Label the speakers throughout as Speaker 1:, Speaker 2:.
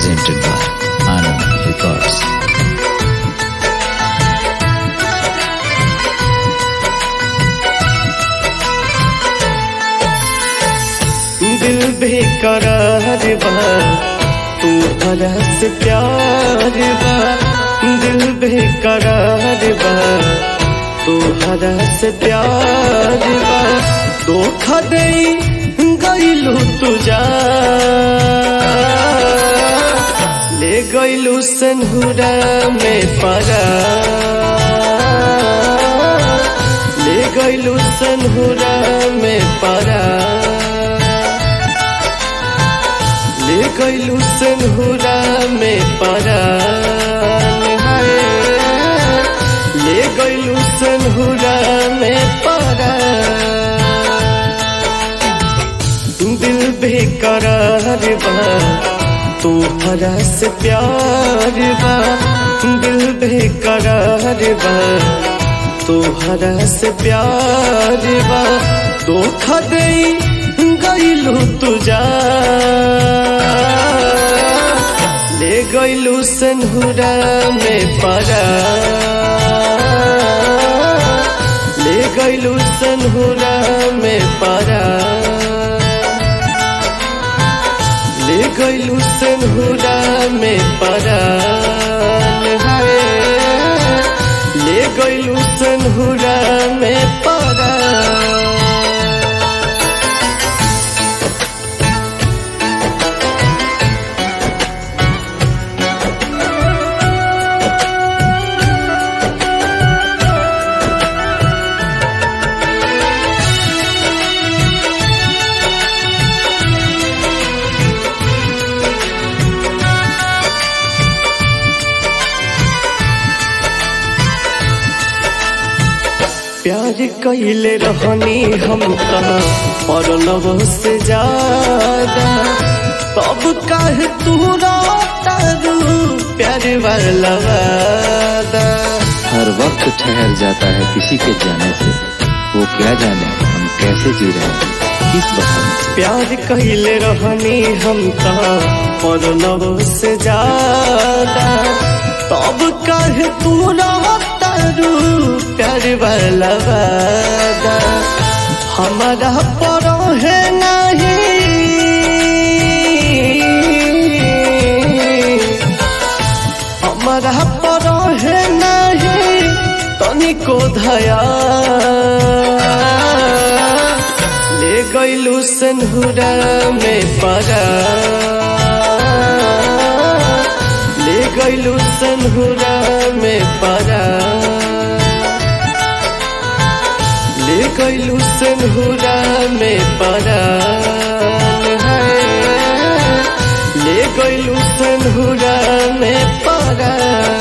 Speaker 1: presented by Anand Records.
Speaker 2: दिल बेकरार बा तू हरा से प्यार बा दिल बेकरार बा तू हरा से प्यार बा धोखा दे गईलू तुझा ले गईलू सनहुरा में परा ले गईलू सनहुरा में परा ले गईलू सनहुरा में परान हाय ले गईलू सनहुरा में परान दिल बेकरार बा तू हरा से प्यार बा दिल बेकरार बा तू हरा से प्यार बा धोखा दे गईलू तुझा ले गईलू सनहुरा में परा ले गईलू सनहुरा में परा ले गईलू सनहुरा में परा हाय ले गईलू सनहुरा में परा प्यार कैले रहनी हम परलव से ज्यादा तब काहे तू तारू प्यार वाला वादा
Speaker 1: हर वक्त ठहर जाता है किसी के जाने से वो क्या जाने हम कैसे जी रहे हैं किस बहाने से
Speaker 2: प्यार कैले रहनी हम परलव से ज्यादा तब काहे तू तारू प्यार वाला वादा हमारा पर है नहीं हमारा पर है नहीं तनिको धया ले गईलू सनहुरा में परा ले गईलू सनहुरा में परा ले गईलू सनहुरा में परा हाय ले गईलू सनहुरा में परा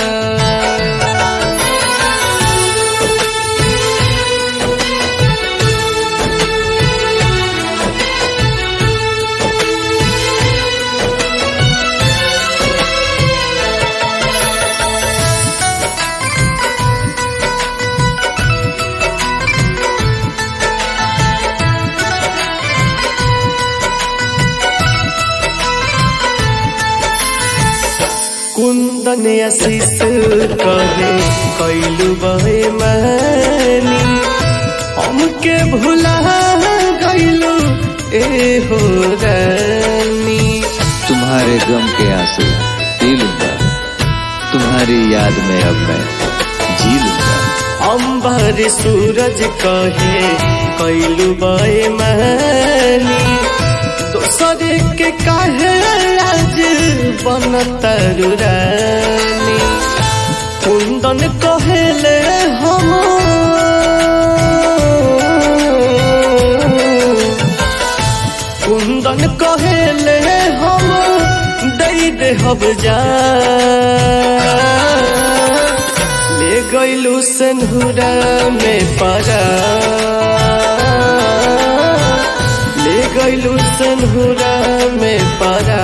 Speaker 2: कुंदन आशीष करे कैलू बहे मानी हमके भुला गईलू ए हो रानी
Speaker 1: तुम्हारे गम के आंसू पी लूंगा तुम्हारी याद में अब मैं जी लूंगा
Speaker 2: अंबर सूरज कहे कैलू बहे मानी दोसर के काहे आज बनतर रानी कुंदन कहेले हम कुंदन कहेले हम दई दे हब जा ले गईलू सनहुरा में परा ले गईलू सनहुरा में परा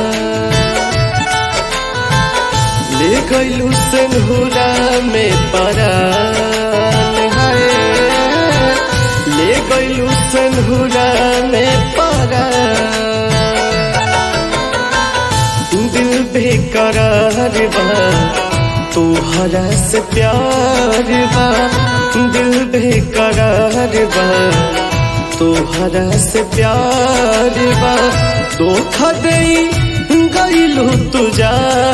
Speaker 2: ले गईलू सनहुरा में परा हाय ले गईलू सनहुरा में परा दिल बेकरार बा तोहरा से प्यार बा दिल बेकरार बा तोहरा से प्यार बा धोखा दे गईलू तुझा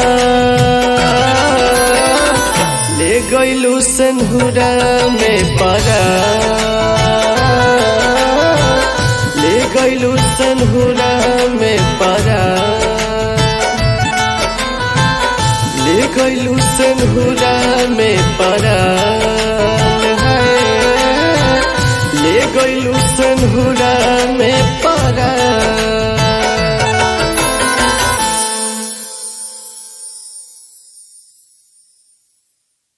Speaker 2: ले गईलू सनहुरा में परा ले गईलू सनहुरा में परा ले गईलू सनहुरा में परा ले गईलू सनहुरा